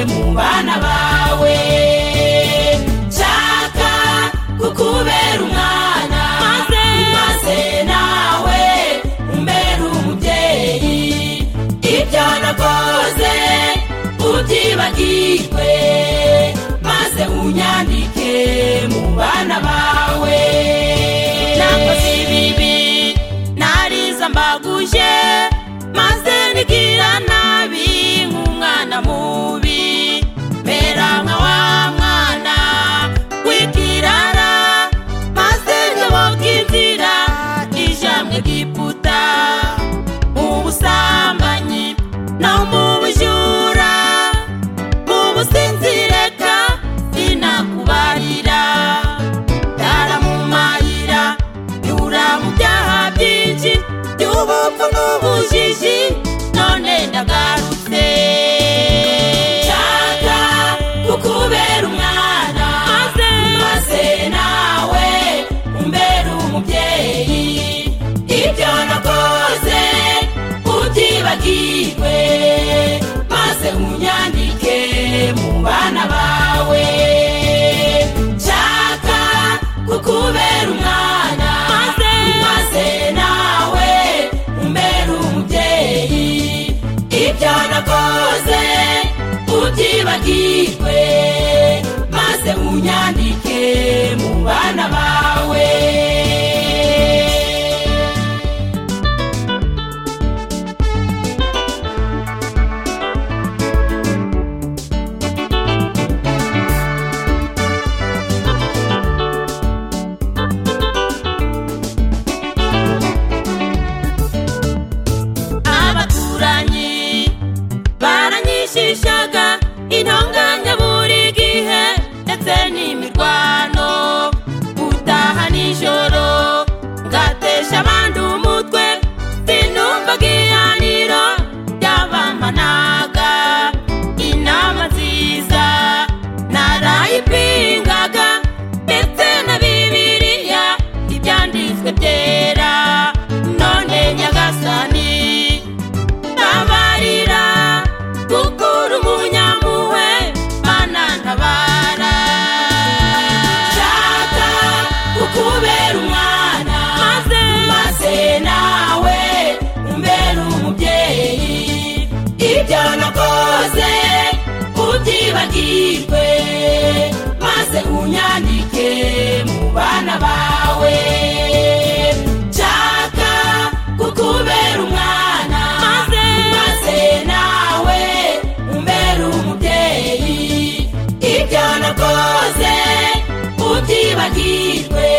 abana bawe nshaka kukubera umwana maze nawe umbera umubyeyi ibyo nakoze ubyibagirwe maze unyandike mu bana bawe nakoze ibibi nariza mbaguje maze nigira nabi nk'umwana mubi mbera nka wa mwana w'ikirara maze nyoboka inzira ija mu egiputa mu busambanyi no mu bujura mu businzireka sinakubarira ndaramumarira nyura mu byaha byinshi by'ubupfu n'ubujiji none ndagarutse nshaka kukubera umwana maze nawe umbera umubyeyi ibyo nakoze ubyibagirwe maze unyandike mu bana bawe nshaka kukubera umwana maze nawe umbera umubyeyi ibyo nakoze ubyibagirwe maze unyandike mu bana bawe abaturanyi baranyishishaga intonganya buri gihe ndetse n'imirwano gutaha nijoro ngatesha abandi umutwe sinumvaga ihaniro ryabamanaga inama nziza narayipingaga ndetse na bibiriya ibyanditswe byera none nyagasani ntabarira kuko uri umunyampuhwe mana ntabara nshaka kukubera umwana maze maze nawe umbera umubyeyi ibyo nakoze ubyibagirwe maze unyandike mu bana bawe nshaka kukubera umwana maze maze nawe umbera umubyeyi ibyo nakoze ubyibagirwe